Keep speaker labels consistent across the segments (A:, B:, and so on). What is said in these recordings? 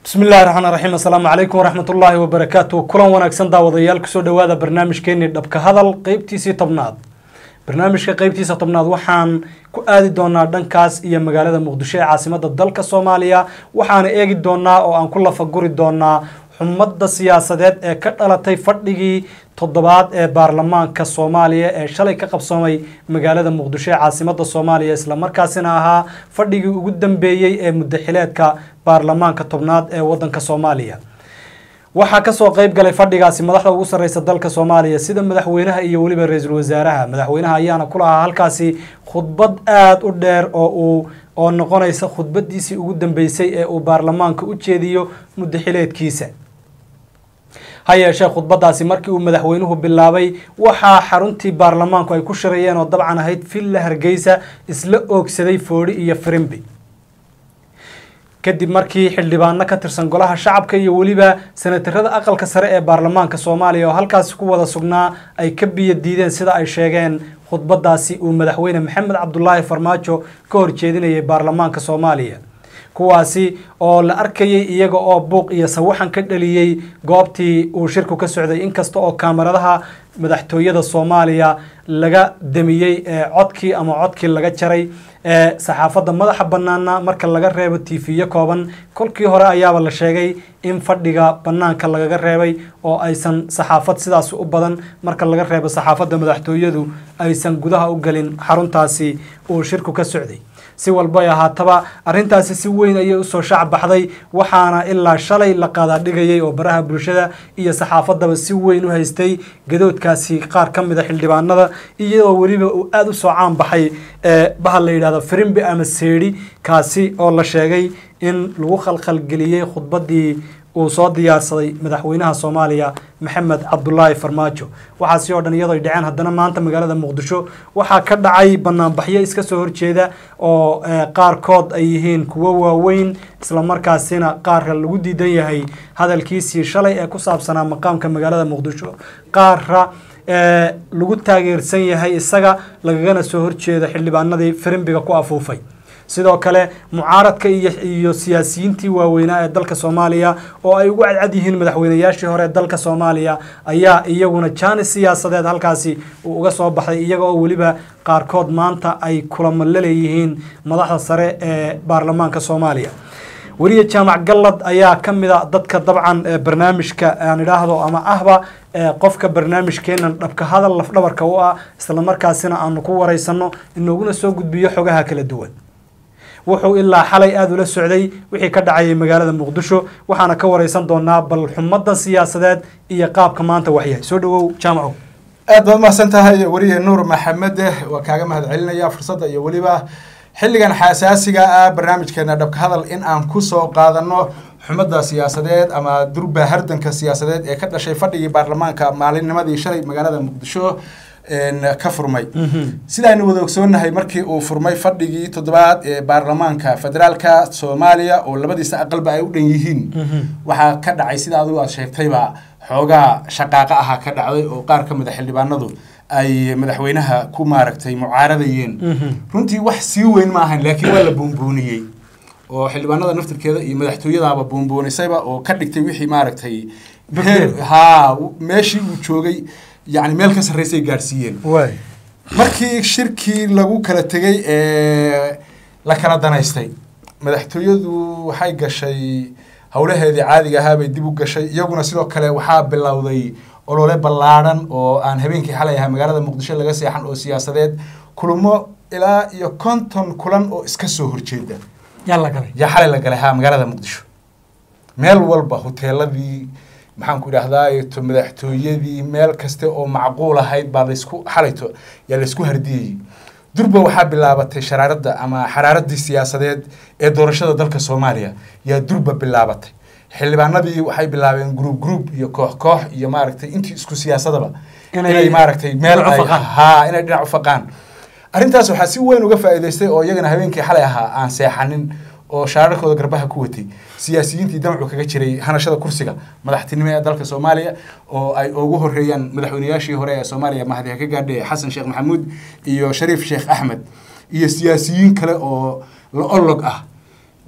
A: bismi illahi raxmaan raxiim assalaamu calaykum waraxmat ullaahi wabarakaatu kulan wanaagsan daawadayaal kusoo dhawaada barnaamijkeenii dhabka hadal qeybtiisii tobnaad barnaamijka qeybtiisa tobnaad waxaan ku aadi doonaa dhankaas iyo magaalada muqdisho ee caasimada dalka soomaaliya waxaana eegi doonaa oo aan ku lafaguri doonaa xumadda siyaasadeed ee ka dhalatay fadhigii toddobaad ee baarlamaanka soomaaliya ee shalay ka qabsoomay magaalada muqdisho ee caasimada soomaaliya islamarkaasina ahaa fadhigii ugu dambeeyey ee muddaxileedka baarlamaanka tobnaad ee wadanka soomaaliya waxaa kasoo qeyb galay fadhigaasi madaxda ugu sarreysa dalka soomaaliya sida madaxweynaha iyo weliba ra-iisul wasaaraha madaxweynaha ayaana ku lahaa halkaasi khudbad aada u dheer oo uu oo noqonaysa khudbadiisii ugu dambeysay ee uu baarlamaanka u jeediyo muddaxileedkiisa ha yeeshee khudbadaasi markii uu madaxweynuhu bilaabay waxaa xaruntii baarlamaanku ay ku shirayeen oo dabcan ahayd villa hargeysa isla oogsaday foodhi iyo firimbi kadib markii xildhibaano ka tirsan golaha shacabka iyo weliba senatarada aqalka sare ee baarlamaanka soomaaliya oo halkaasi ku wada sugnaa ay ka biyo diideen sida ay sheegeen khudbadaasi uu madaxweyne maxamed cabdulaahi farmaajo ka horjeedinayay baarlamaanka soomaaliya kuwaasi oo la arkayay iyaga oo buuq iyo sawaxan ka dhaliyey goobtii uu shirku ka socday inkasta oo kaamaradaha madaxtooyada soomaaliya laga damiyey ee codkii ama codkii laga jaray ee saxaafadda madaxa banaana marka laga reebo tiifiyo kooban kolkii hore ayaaba la sheegay in fadhiga banaanka lagaga reebay oo aysan saxaafad sidaas u badan marka laga reebo saxaafadda madaxtooyadu aysan gudaha u gelin xaruntaasi uu shirku ka socday si walbay ahaataba arrintaasi si weyn ayay usoo shaac baxday waxaana ilaa shalay la qaadaadhigayay oo baraha bulshada iyo saxaafaddaba si weyn u haystay gadoodkaasi qaar ka mida xildhibaanada iyadoo weliba uu aada u soo caan baxay ee bahal la yidhahdo firimbi ama seedhi kaasi oo la sheegay in lagu khalkhalgeliyey khudbaddii uu soo diyaarsaday madaxweynaha soomaaliya maxamed cabdulaahi farmaajo waxaasi oo dhan iyadoo ay dhaceen haddana maanta magaalada muqdisho waxaa ka dhacay banaanbaxyo iska soo horjeeda oo qaarkood ay yihiin kuwo waaweyn islamarkaasina qaarka lagu diidan yahay hadalkiisii shalay ee ku saabsanaa maqaamka magaalada muqdisho qaarra lagu taageersan yahay isaga lagagana soo horjeedo xildhibaanadii firimbiga ku afuufay sidoo kale mucaaradka iyo iyo siyaasiyiintii waaweynaa ee dalka soomaaliya oo ay ugu cadcad yihiin madaxweynayaashii hore ee dalka soomaaliya ayaa iyaguna jaanis siyaasadeed halkaasi uu uga soo baxday iyaga oo weliba qaarkood maanta ay kulamo la leeyihiin madaxda sare ee baarlamaanka soomaaliya weliya jaamac gallad ayaa ka mid a dadka dabcan barnaamijka aan idhaahdo ama ahba qofka barnaamijkeenan dhabka hadal lafdhabarka u ah islamarkaasina aanu ku waraysano inooguna soo gudbiyo xogaha kala duwan wuxuu ilaa xalay aada ula socday wixii ka dhacayay magaalada muqdisho waxaana ka wareysan doonaa bal xumadda siyaasadeed iyo qaabka maanta waxyahay soo dhawow jaamacow
B: aad baad umahadsan tahay weriye nuur maxamede waa kaaga mahad celinaya fursadda iyo weliba xilligan xasaasiga ah barnaamijkeena dhabka hadal in aan kusoo qaadano xumadda siyaasadeed ama durba hardanka siyaasadeed ee ka dhashay fadhigii baarlamaanka maalinnimadii shalay magaalada muqdisho ka furmay sidaaynu wada ogsoonnahay markii uu furmay fadhigii toddobaad ee baarlamaanka federaalka soomaaliya oo labadiisa aqalba ay u dhan yihiin waxaa ka dhacay sida adigu aad sheegtayba xoogaa shaqaaqa ahaa ka dhacday oo qaar ka mida xildhibaanadu ay madaxweynaha ku maaragtay mucaaradayeen runtii wax sii weyn ma ahan laakiin waa la buunbuuniyey oo xildhibaanada naftirkeeda iyo madaxtooyadaaba buunbuunisayba oo ka dhigtay wixii maaragtay ha meeshii uu joogay yani meel ka sarreysay gaadhsiiyeen markii shirkii lagu kala tegey ee la kala danaystay madaxtooyadu waxay gashay howlaheedii caadiga ahaa bay dib u gashay iyaguna sidoo kale waxaa bilowday olole ballaadhan oo aan habeenkii xalay ahaa magaalada muqdisho laga seexan oo siyaasadeed kulamo ilaa iyo konton kulan oo iska soo horjeeda
A: yaa la galay
B: yaa xalay la galay ha magaalada muqdisho meel walba hoteeladii maxaan ku idhahdaa to madaxtooyadii meel kaste oo macquul ahayd baa laysku xalayto yaa laysku hardiyayey durba waxaa bilaabatay sharaaradda ama xaraaradii siyaasadeed ee doorashada dalka soomaaliya yaa durba bilaabatay xildhibaanadii waxay bilaabeen gruub gruub iyo koox koox iyo maaragtay intii isku siyaasadaba inay maaragtay meel ha inay dhinac u faqaan arrintaas waxaa si weyn uga faa'iidaystay oo iyagana habeenkii xalay ahaa aan seexanin oo shaararkooda garbaha ku watay siyaasiyiintii damcu kaga jiray hanashada kursiga madaxtinimo ee dalka soomaaliya oo ay ugu horeeyaan madaxweynayaashii hore ee soomaaliya mahadiha ka gaadhay xasan sheekh maxamuud iyo shariif sheekh axmed iyo siyaasiyiin kale oo la olog ah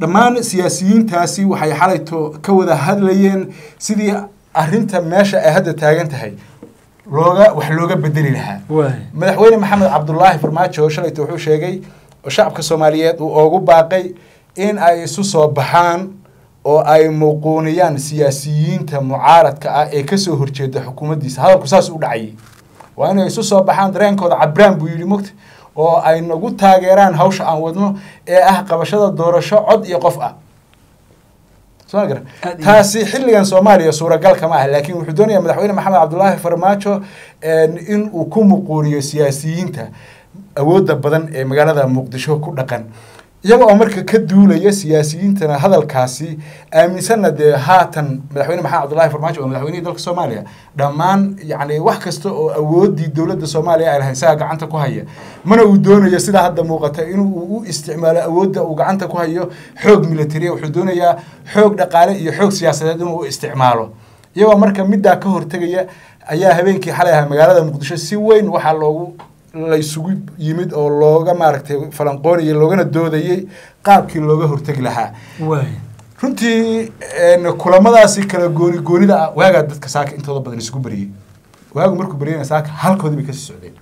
B: dhammaan siyaasiyiintaasi waxay xalayto ka wada hadlayeen sidii arrinta meesha ay hadda taagan tahay looga wax looga bedeli lahaa
A: waay
B: madaxweyne maxamed cabdulaahi farmaajo shalayto wuxuu sheegay oo shacabka soomaaliyeed uu oogu baaqay in ay isu soo baxaan oo ay muuquuniyaan siyaasiyiinta mucaaradka ah ee kasoo horjeeda xukuumaddiisa hadalku saas u dhacayay waa inay isu soo baxaan dareenkooda cabraan buu yidhi mogta oo ay nagu taageeraan hawsha aan wadno ee ah qabashada doorasho cod iyo qof ah soo ma garan
A: Aad iyo-
B: taasi xilligan soomaaliya suuragal kama ah laakiin wuxuu doonayaa madaxweyne maxamed cabdulaahi farmaajo in uu ku muquuniyo siyaasiyiinta awoodda badan ee magaalada muqdisho ku dhaqan iyaga oo marka ka duulaya siyaasiyiintana hadalkaasi aaminsanna dee haatan madaxweyne maxamed cabdulaahi farmaajo waa madaxweynihii dalka soomaaliya dhammaan yacni wax kasta oo awooddii dowladda soomaaliya ay lahayd isaga gacanta ku haya mana uu doonayo sidaa hadda muuqata inuu u isticmaalo awoodda uu gacanta ku hayo xoog militariya wuxuu doonayaa xoog dhaqaale iyo xoog siyaasadeed inuu u isticmaalo iyagoo marka middaa ka hortegaya ayaa habeenkii xalay ahaa magaalada muqdisho si weyn waxaa loogu la isugu yimid oo looga maaragtay falanqoonayay loogana doodayey qaabkii looga hortegi lahaa
A: waay
B: runtii een, kulamadaasi kala gooni goonida ah waagaa dadka saaka intooda badan isugu beriyey waagu markuu beryana saaka halkoodii bay kasii socdeen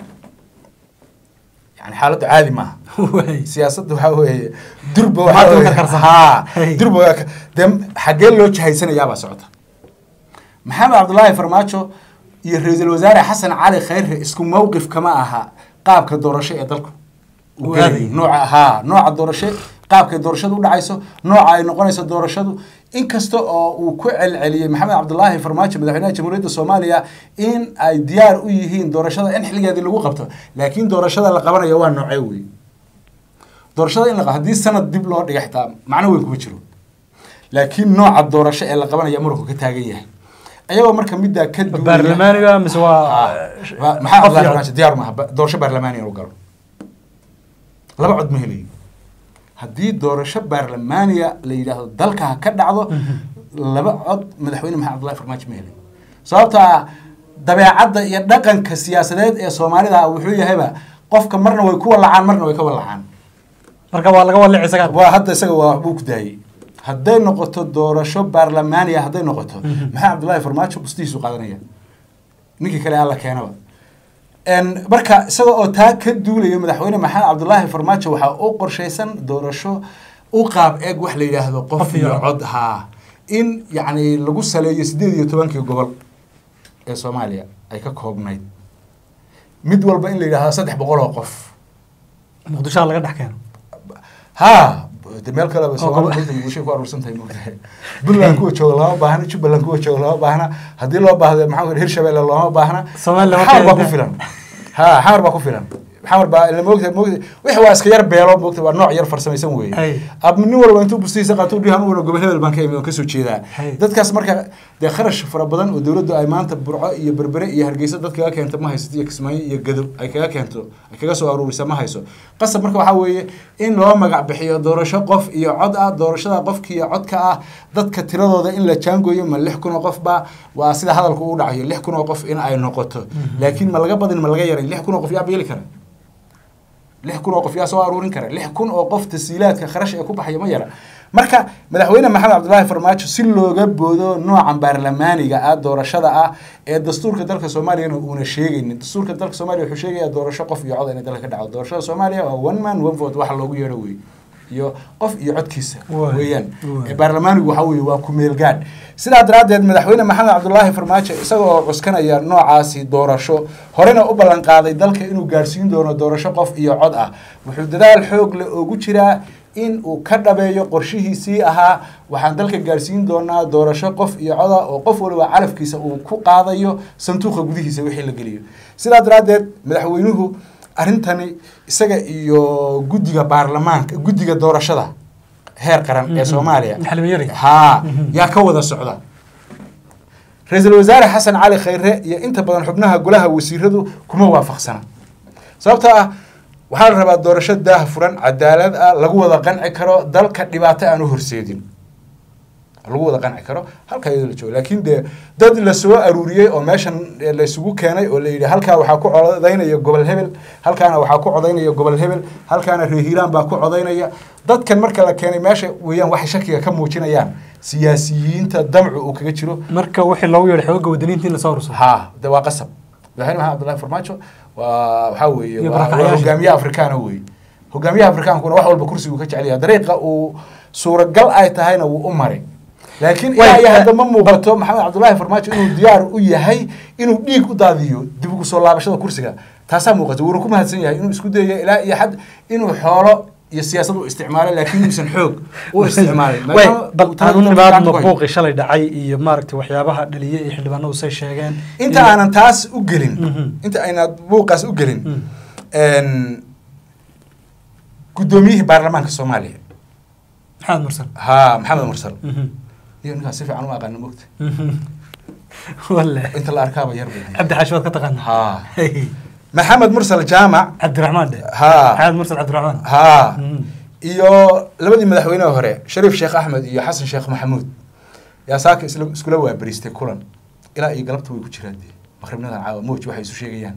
B: yani xaaladdu caadi maaha
A: waay
B: siyaasadda waxaa weeye durba
A: Maxaa
B: waxaa
A: dulka
B: weeye-
A: karsan?
B: haa
A: Hey.
B: durba waa ka- dee xaggee loo jahaysanayaabaa socota maxamed cabdulaahi farmaajo iyo ra-iisul wasaare xasan cali khayre isku mowqif kama aha qaabka doorasho ee dalku uu
A: Uu
B: gelayo.
A: aadayo.
B: nooca haa nooca doorasho qaabkay doorashadu u dhacayso nooca ay noqonayso doorashadu inkasta oo uu ku celceliyey maxamed cabdulaahi farmaajo madaxweynaha jamhuuriyadda soomaaliya in ay diyaar u yihiin doorashada in xilligeedii lagu qabto laakiin doorashada la qabanayo waa noocee wey doorashada in la qa- haddii sanad dib loo dhiga xitaa macno weyn kuma jiro laakiin nooca doorasho ee la qabanaya muranku ka taagan yahay ayagoo marka middaa ka duulaya-
A: baarlamaaniga mise waa
B: Waa- maxaa
A: qof
B: Abdullahi
A: iyo-
B: Farmaajo diyaar maaha ba- doorasho baarlamaani inuu galo laba cod ma helayo haddii doorasho baarlamaaniya la yidhaahdo dalka ha ka dhacdo laba cod madaxweyne maxamed abdullahi farmaajo ma helayo sababta ah dabeecadda iyo dhaqanka siyaasadeed ee soomaalida ah wuxuu yahayba qofka marna way ku walacaan marna way ka walacaan
A: marka waa laga walici isaga
B: waa hadda isaga waa waxbuu ku daayey hadday noqoto doorasho baarlamaaniya hadday noqoto maxaa cabdullaahi farmaajo bustihiisu qaadanaya ninkii kale alla keenaba En, marka isaga oo taa ka duulaya madaxweyne maxamed cabdulaahi farmaajo waxaa u qorshaysan doorasho u qaab eeg wax la yidhaahdo qof
A: Qof iyo
B: iyo
A: cod.
B: cod haa in yacni lagu saleeyo sideed iyo tobankii gobol ee soomaaliya ay ka koobnayd mid walba in la yidhaahdo saddex boqol oo qof
A: muqdishoha laga dhex keeno
B: haa de meel kaleba
A: Oo
B: soomaalida
A: gobo-
B: runta bulshay ku aruursan tahay moogtahay puntland kuwa jooga looma baahna jubbaland kuwa jooga looma baahna haddii loo baahdo maxaa ku hirshabelle looma baahna
A: Soomaali lama
B: xamar baa
A: keenin.
B: ku filan ha xamar baa ku filan xamar baa ila moogtahay moogtahay wixii waa iska yar beelo moogtahay waa nooc yar farsamaysan
A: Ay.
B: weeye ab nin walba intuu bustihiisa qaato u dhihan uuna gobol hebel baan ka imid oon kasoo jeedaa
A: Ay.
B: dadkaas marka dee kharash fara badan oo dowladdu ay maanta burco iyo berbere iyo hargeysa dad kaga keento ma haysato iyo kismaayo iyo gadow ay kaga keento ay kaga soo aruurisa ma hayso qasab marka waxaa weeye in loo magac bixiyo doorasho qof iyo cod ah doorashada qofka iyo codka ah dadka tiradooda in la jaangooyo ma lix kun oo qof ba waa sida hadalku u dhacayo lix kun oo qof in ay noqoto laakiin ma laga badin ma laga yaray lix kun oo qof yaa beeli kara lix kun oo qof yaa soo aruurin kara lix kun oo qof tasiilaadka kharash ee ku baxaya ma yara marka madaxweyne maxamed cabdulaahi farmaajo si looga boodo noocan baarlamaaniga ah doorashada ah ee dastuurka dalka soomaaliyana uuna sheegaynin dastuurka dalka soomaaliya wuxuu sheegayaa doorasho qof iyo cod inay dalka ka dhacdo doorashada soomaaliya waa one man one vote waxa loogu yeedho wey iyo qof iyo codkiisa
A: Waay.
B: weeyaan
A: Waay.
B: Ee baarlamaanigu waxaa weeye waa ku-meel gaadh sidaa daraaddeed madaxweyne maxamed cabdulaahi farmaajo isaga oo cuskanaya noocaasi doorasho horena u ballan qaaday dalka inuu gaadhsiin doono doorasho qof iyo cod ah wuxuu dadaal xoog leh ugu jiraa in uu ka dhabeeyo qorshihiisii ahaa waxaan dalka gaadhsiin doonaa doorasho qof iyo cod ah oo qof waliba calafkiisa uu ku qaadayo sanduuqa gudihiisa wixii la geliyo sidaa daraaddeed madaxweynuhu arrintani isaga iyo guddiga baarlamaanka guddiga doorashada heer qaran ee
A: Mhm.
B: soomaaliya
A: Maxalin yari.
B: haa
A: Mhm.
B: yaa ka wada socda ra-iisul wasaare xasan cali khayre iyo inta badan xubnaha golaha wasiiradu kuma waafaqsana sababtoo ah waxaa la rabaa doorasho daah furan cadaalad ah lagu wada qanci karo dalka dhibaato aan u horseedin lagu wada qanci karo halkaa iyadoo la joogo laakiin dee dad lasoo aruuriyey oo meeshan laysugu keenay oo la yidhi halkaa waxaa ku codaynaya gobol hebel halkaana waxaa ku codaynaya gobol hebel halkaana reer hiiraan baa ku codaynaya dadkan marka la keenay meesha weeyaan waxay shakiga ka muujinayaan siyaasiyiinta damcu uu kaga jiro
A: marka wixii loogu yeedhay xooga wadaniinta in lasoo rursado
B: ha de waa qasab madaxweyne maxamed abdullahi farmaajo waa waxaa weeye
A: Iyo
B: waa- waa
A: barakacyaasha.
B: hogaamiyaha afrikaana weeye hogaamiyaha afrikaankuna wax walba kursigu ka jecel yahay dariiqa uu suuragal ay tahayna wuu u maray laakiin
A: Way-
B: ilaa iyo hadda ma muuqato maxamed cabdullaahi farmaajo inuu diyaar u yahay inuu dhiig u daadiyo dib ugu soo laabashada kursiga taasaa muuqata wuuna ku mahadsan yahay inuu isku dayayo ilaa iyo xad inuu xoolo iyo siyaasad u isticmaalay laakiin uusan xoog u isticmaalay
A: way
B: Maadaama
A: bal
B: uu talada
A: aanu
B: dalka gacanta
A: nimaadno
B: ku hayo.
A: buuqii shalay dhacay iyo maaragtay waxyaabaha dhaliyay iyo xildhibaanadu say sheegeen
B: inta
A: iyo-
B: aanan taas u gelin
A: Mhm.
B: inta aynaad buuqaas u gelin
A: Mm.
B: n guddoomiyihii baarlamaanka soomaaliya
A: maxamed mursal
B: ha maxamed mursal
A: Mhm.
B: iyo ninkaas si fiican u aqaana mogta
A: Mhm. walle
B: inta la arkaaba yar bay
A: cabdi xaashi waad ka taqaanaa
B: ha
A: Hey.
B: maxamed mursal jaamac
A: cabdiraxmaan dhe
B: ha
A: maxamed mursal cabdiraxmaan
B: ha
A: Mhm.
B: iyo labadii madaxweyneha hore shariif sheekh axmed iyo xasan sheekh maxamuud yaa saaka isla iskula waabariistay kulan ilaa iyo galabta way ku jiraan dee maqribnadan caawa mowj waxay isu sheegayaan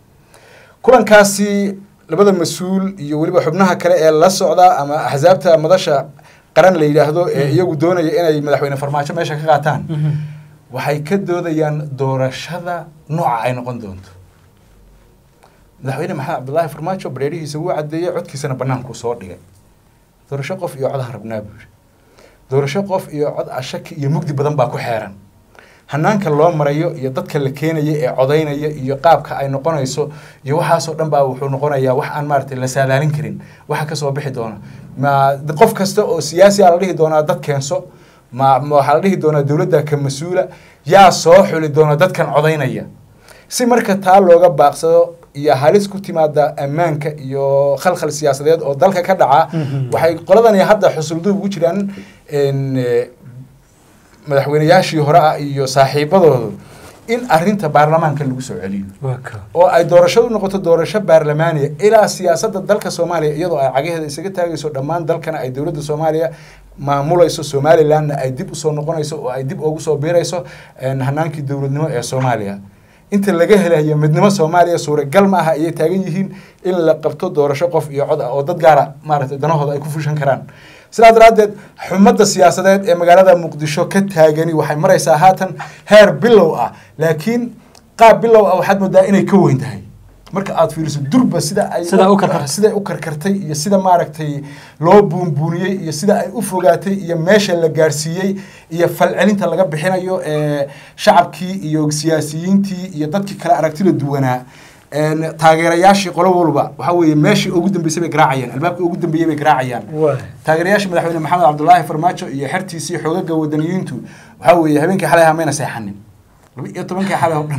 B: kulankaasi labada mas-uul iyo weliba xubnaha kale ee la socda ama axsaabta madasha qaran la yidhaahdo ee iyagu doonaya inay madaxweyne farmaajo meesha ka qaataan
A: Mhm.
B: waxay ka doodayaan doorashada nooca ay noqon doonto madaxweyne maxamed cabdullaahi farmaajo bareerihiisa wuu cadeeyey codkiisana bannaankuu soo dhigay doorasho qof iyo cod harabnaa buu yidhi doorasho qof iyo cod ashaki iyo mugdi badan baa ku xeeran hanaanka loo marayo iyo dadka la keenaya ee codaynaya iyo qaabka ay noqonayso iyo waxaasoo dhan baa wuxuu noqonayaa wax aan maaragtay la saadaalin karin waxa kasoo bixi doona ma qof kasta oo siyaasi a la dhihi doonaa dad keenso ma ma waxaa la dhihi doonaa dowladda ka mas-uula yaa soo xuli doona dadkan codaynaya si marka taa looga baaqsado iyo halis ku timaada ammaanka iyo khalkhal siyaasadeed oo dalka ka dhaca
A: Mhm.
B: waxay qoladani hadda xusulduub ugu jiraan n madaxweyneyaashii hore ah iyo saaxiibadoodu in arinta baarlamaanka lagu soo celiyo
A: waa ka
B: oo ay doorashadu noqoto doorasho baarlamaaniya ilaa siyaasadda dalka soomaaliya iyadoo ay cagaheeda isaga taagayso dhammaan dalkana ay dowladda soomaaliya maamulayso somalilandna ay dib usoo noqonayso oo ay dib ugu soo biirayso n hanaankii dowladnimo ee soomaaliya inta laga helayo midnimo soomaaliya suuragal ma aha ayay taagan yihiin in la qabto doorasho qof iyo cod ah oo dad gaara maaragtay danahooda ay ku fushan karaan sidaa daraaddeed xumadda siyaasadeed ee magaalada muqdisho ka taagani waxay maraysaa haatan heer bilow ah laakiin qaab bilow ah waxaad moodaa inay ka weyn tahay marka aad fiiriso durba sida ay
A: Sida u karkartay.
B: siday u karkartay iyo sida maaragtay loo buunbuuniyey iyo sida ay u fogaatay iyo meesha la gaarsiiyey iyo falcelinta laga bixinayo ee shacabkii iyo siyaasiyiintii iyo dadkii kale aragtida duwanaa een, taageerayaashii qolo walba waxaa weeye meeshii ugu dambeysay bay garaacayaan albaabkii ugu dambeeyey bay garaacayaan
A: waa
B: taageerayaasha madaxweyne maxamed cabdulaahi farmaajo iyo xertiisii xoogaga wadaniyiintu waxaa weeye habeenkii xalay ahaa mayna seexanin laba iyo tobankii xalay oo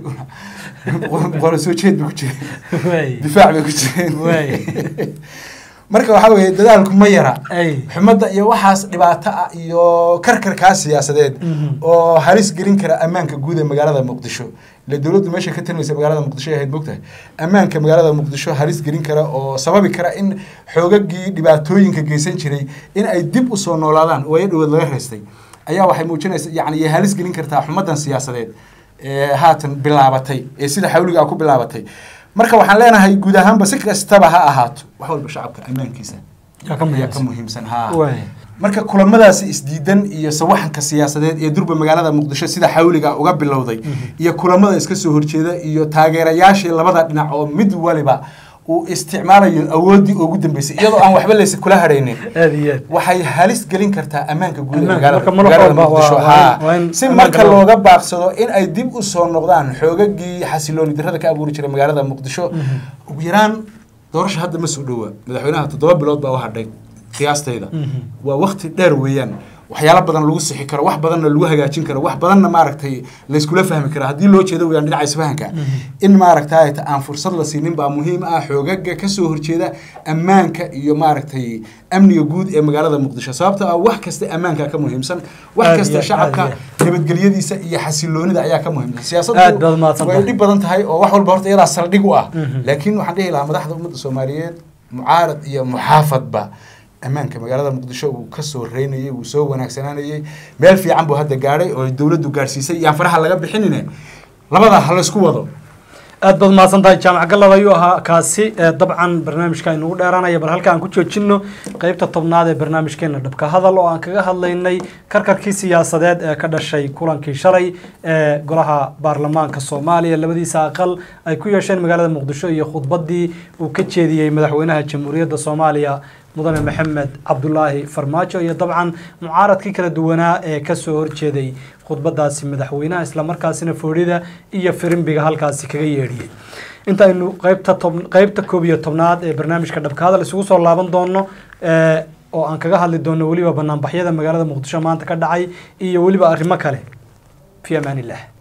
B: dhan qolo soo jeed bay ku jireen
A: waay
B: difaac bay ku jireen
A: Waay.
B: marka waxaa weeye dadaalku ma yara
A: ay
B: xumadda iyo waxaas dhibaato ah iyo karkarkaa siyaasadeed
A: Mhm.
B: oo halis gelin kara ammaanka guud ee magaalada muqdisho ile dowladdu meesha ka talinaysa magaalada muqdisho ay ahayd mogtahay ammaanka magaalada muqdisho halis gelin kara oo sababi kara in xoogagii dhibaatooyinka geysan jiray in ay dib usoo noolaadaan oo ay dhawood laga reystay ayaa waxay muujinaysa yani iyo halis gelin kartaa xumaddan siyaasadeed ee haatan bilaabatay ee sida xawliga ku bilaabatay marka waxaan leenahay guud ahaanba si kastaba ha ahaato wax walba shacabka ammaankiisa
A: yaa ka
B: ayaa ka
A: muhiimsan
B: muhiimsan ha
A: waay
B: marka kulamadaasi isdiidan iyo sawaxanka siyaasadeed ee durba magaalada muqdisho sida xawliga uga bilowday iyo kulamada iska soo horjeeda iyo taageerayaashii labada dhinac oo mid waliba uu isticmaalayo awooddii ugu dambeysay iyadoo aan waxba laysa kula hadhaynin
A: aad iyo aad
B: waxay halis gelin kartaa ammaanka guud ee
A: Ammaanka,
B: magaalada
A: marka mar
B: magaalada
A: walba waa-
B: muqdisho
A: waa in-
B: haa
A: waa in
B: si
A: ammaanka
B: marka
A: loo-
B: looga baaqsado in ay dib u soo noqdaan xoogagii xasilooni darrada ka abuuri jiray magaalada muqdisho ugu yaraan doorasha hadda ma soo dhowa madaxweynaha toddoba bilood baa u hadhay qiyaastayda
A: Mhm.
B: waa wakti dheer weeyaan waxyaalo badan lagu sixi karo wax badanna lagu hagaajin karo wax badanna maaragtay layskula fahmi karo haddii loo jeedo weyaan dhinaca isfahanka in maaragtay aan fursad la siinin baa muhiim ah xoogaga kasoo horjeeda ammaanka iyo maaragtay amniga guud ee magaalada muqdisho sababtoo ah wax kasta ammaanka ka muhiimsan wax
A: Aad
B: kasta
A: iyo-
B: shacabka
A: aad
B: nabadgelyadiisa iyo xasiloonida ayaa ka muhiimsan
A: Aad
B: siyaasaddu
A: baad mahadsan
B: way
A: tahay.
B: dhib badan tahay oo wax walba horta iyadaa saldhig u ah
A: Mhm.
B: laakiin waxaan dhihi lahaa madaxda ummadda soomaaliyeed mucaarad iyo muxaafadba ammaanka magaalada muqdisho uu kasoo reynayay uu soo wanaagsanaanayay meel fiican buu hadda gaadhay oo dowladdu gaadhsiisay yaan faraha laga bixinine labada ha laysku wado
A: aad baad mahadsan tahay jaamac gallad ayuu ahaa kaasi dabcan barnaamijka aynugu dheeraanaya bal halka aan ku joojino qeybta tobnaad ee barnaamijkeena dhabka hadal oo aan kaga hadlaynay karkarkii siyaasadeed ee ka dhashay kulankii shalay ee golaha baarlamaanka soomaaliya labadiisa aqal ay ku yeesheen magaalada muqdisho iyo khudbadii uu ka jeediyey madaxweynaha jamhuuriyadda soomaaliya mudane maxamed cabdulaahi farmaajo iyo dabcan mucaaradkii kala duwanaa ee kasoo horjeeday khudbadaasi madaxweynaha islamarkaasina foodhida iyo firimbiga halkaasi kaga yeedhiyey intaaynu qeybta tob qeybta koob iyo tobnaad ee barnaamijka dhabka hadal isugu soo laaban doono oo aan kaga hadli doono weliba banaanbaxyada magaalada muqdisho maanta ka dhacay iyo weliba arrimo kale fi amaan illah